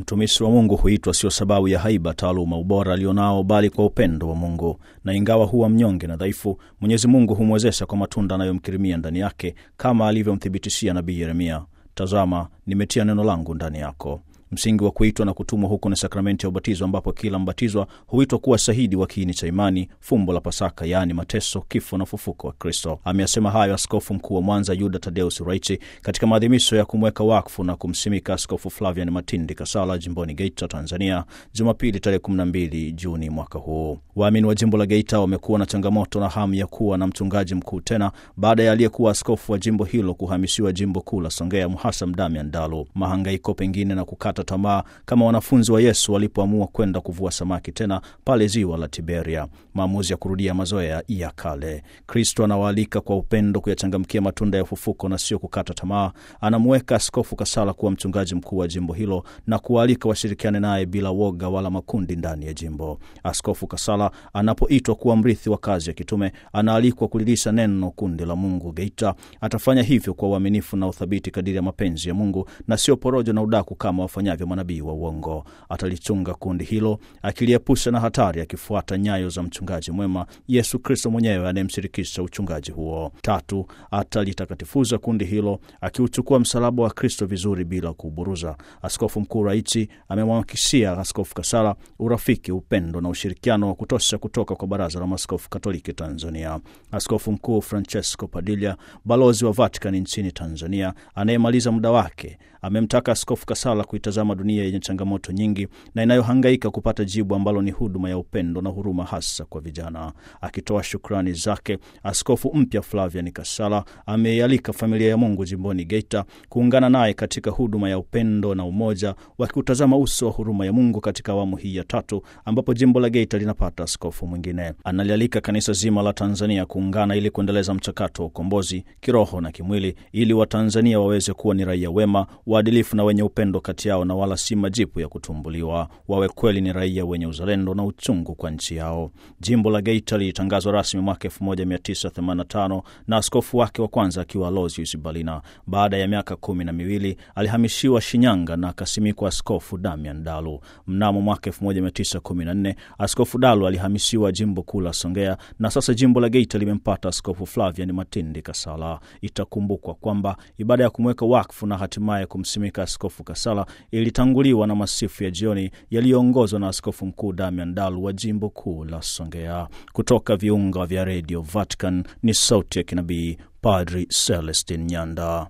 Mtumishi wa Mungu huitwa sio sababu ya haiba, taaluma, ubora alionao, bali kwa upendo wa Mungu. Na ingawa huwa mnyonge na dhaifu, Mwenyezi Mungu humwezesha kwa matunda anayomkirimia ndani yake, kama alivyomthibitishia nabii Yeremia, tazama, nimetia neno langu ndani yako. Msingi wa kuitwa na kutumwa huko ni sakramenti ya ubatizo, ambapo kila mbatizwa huitwa kuwa shahidi wa kiini cha imani, fumbo la Pasaka, yaani mateso, kifo na ufufuko wa Kristo. Ameyasema hayo Askofu Mkuu wa Mwanza Yuda Tadeus Raichi katika maadhimisho ya kumweka wakfu na kumsimika Askofu Flavian Matindi Kasala jimboni Geita, Tanzania, Jumapili tarehe 12 Juni mwaka huu. Waamini wa jimbo la Geita wamekuwa na changamoto na hamu ya kuwa na mchungaji mkuu tena baada ya aliyekuwa askofu wa jimbo hilo kuhamishiwa jimbo kuu la Songea, Mhasam Damian Dalu. Mahangaiko pengine na kukata tamaa kama wanafunzi wa Yesu walipoamua kwenda kuvua samaki tena pale ziwa la Tiberia, maamuzi ya kurudia mazoea ya kale. Kristo anawaalika kwa upendo kuyachangamkia matunda ya ufufuko na sio kukata tamaa. Anamuweka Askofu Kasala kuwa mchungaji mkuu wa jimbo hilo na kuwaalika washirikiane naye bila woga wala makundi ndani ya jimbo. Askofu Kasala anapoitwa kuwa mrithi wa kazi ya kitume, anaalikwa kulilisha neno kundi la Mungu Geita. Atafanya hivyo kwa uaminifu na uthabiti kadiri ya mapenzi ya Mungu na sio porojo na udaku kama wafanyavyo manabii wa uongo. Atalichunga kundi hilo akiliepusha na hatari, akifuata nyayo za mchungaji mwema Yesu Kristo mwenyewe anayemshirikisha uchungaji huo. Tatu, atalitakatifuza kundi hilo akiuchukua msalaba wa Kristo vizuri bila kuuburuza. Askofu Mkuu Raichi amemwakishia Askofu Kasala urafiki, upendo na ushirikiano wa kutosha kutoka kwa Baraza la Maaskofu Katoliki Tanzania. Askofu Mkuu Francesco Padilla, balozi wa Vatikani nchini Tanzania anayemaliza muda wake, amemtaka Askofu Kasala kuitazama dunia yenye changamoto nyingi na inayohangaika kupata jibu ambalo ni huduma ya upendo na huruma, hasa kwa vijana. Akitoa shukrani zake, askofu mpya Flavian Kasala ameialika familia ya Mungu jimboni Geita kuungana naye katika huduma ya upendo na umoja, wakiutazama uso wa huruma ya Mungu katika awamu hii ya tatu, ambapo jimbo la Geita linapata askofu mwingine. Analialika kanisa zima la Tanzania kuungana ili kuendeleza mchakato wa ukombozi kiroho na kimwili, ili Watanzania waweze kuwa ni raia wema, waadilifu na wenye upendo kati yao na wala si majipu ya kutumbuliwa. Wawe kweli ni raia wenye uzalendo na uchungu kwa nchi yao. Jimbo la Geita lilitangazwa rasmi mwaka 1985 na askofu wake wa kwanza akiwa Aloysius Balina. Baada ya miaka kumi na miwili alihamishiwa Shinyanga na akasimikwa Askofu Damian Dalu. Mnamo mwaka 1914 Askofu Dalu alihamishiwa jimbo kuu la Songea na sasa jimbo la Geita limempata Askofu Flavian Matindi Kasala. Itakumbukwa kwamba ibada ya kumweka wakfu na hatimaye kumsimika Askofu Kasala ilitanguliwa na masifu ya jioni yaliyoongozwa na Askofu Mkuu Damian Dalu wa jimbo kuu la Songea. Kutoka viunga vya redio Vatican ni sauti ya kinabii Padri Celestin Nyanda.